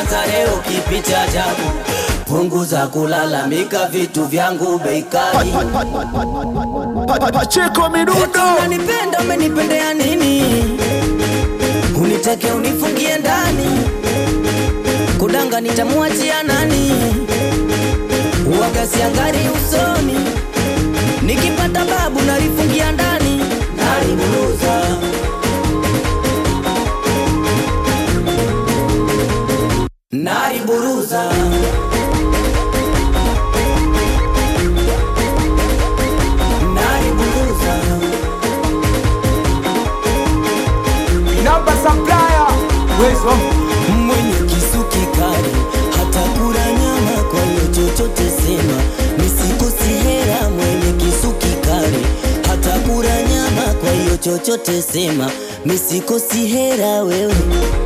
sijaanza leo kipi cha ajabu punguza kulalamika vitu vyangu bei kali Pa- pa- Pacheko Eti midundo unanipenda umenipendea nini unitake unifungie ndani kudanga nitamwachia nani uwaga siangari usoni nikipata babu nalifungia ndani naliburuza naliburuza naliburuza Namba supplier. Wezo. mwenye kisu kikali hata kula nyama, kwa hiyo chochote sema, misikosi hera. Mwenye kisu kikali hata kula nyama, kwa hiyo chochote sema, misikosi hera wewe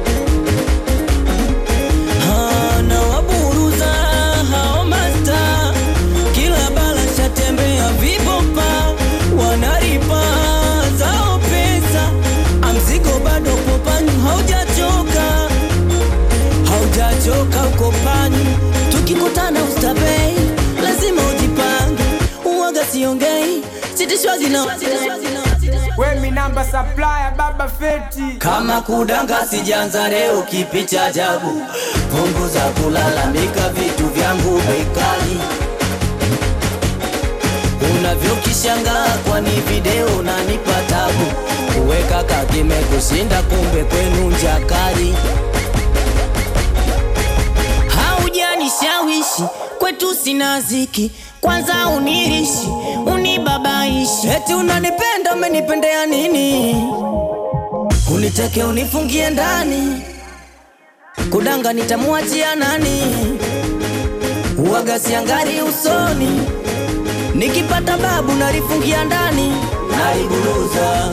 Ha, na waburuza hao masta kila bala shatembea vibopa wanaripa zao pesa amzigo bado popanyu haujachoka haujachoka uko panyu tukikutana ustabei lazima ujipange uwaga siongei sitishwazi na We mi namba supplier baba feti. kama kudanga sijanza leo kipi cha ajabu punguza kulalamika vitu vyangu bei kali unavyokishangaa kwani video nanipa tabu kuweka kakime kushinda kumbe kwenu njakari haujanishawishi kwetu sina ziki kwanza unirishi unibabaishi eti unanipenda umenipendea nini uniteke unifungie ndani kudanga nitamwachia nani uwaga siangari usoni nikipata babu nalifungia ndani naliburuza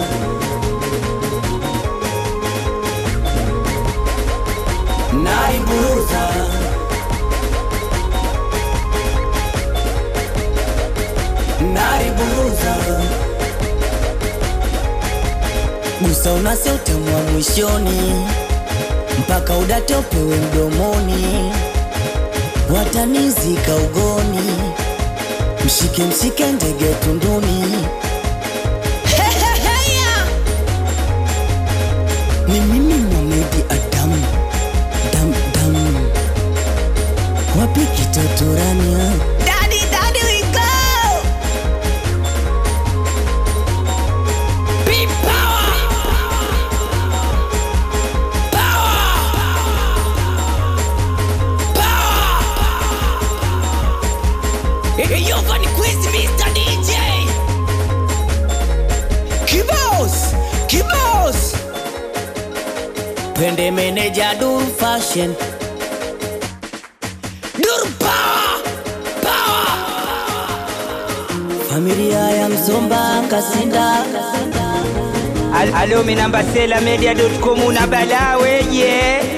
naliburuza naliburuza gusa unase utamwa mwishoni mpaka udate upewe mdomoni watanizika ugoni mshike mshike ndege tunduni Heheheya! ni mimi Mohamed Adamu dam dam wapi kitotorania Daddy, daddy, we go! Big power! Yo, Vanny Quiz, Mr. DJ! Kibos! Kibos! Pende meneja Dur Fashion Dur Power! Power! Familia ya Msomba Kasinda Al- Alo mi namba sela media.com una bala weje.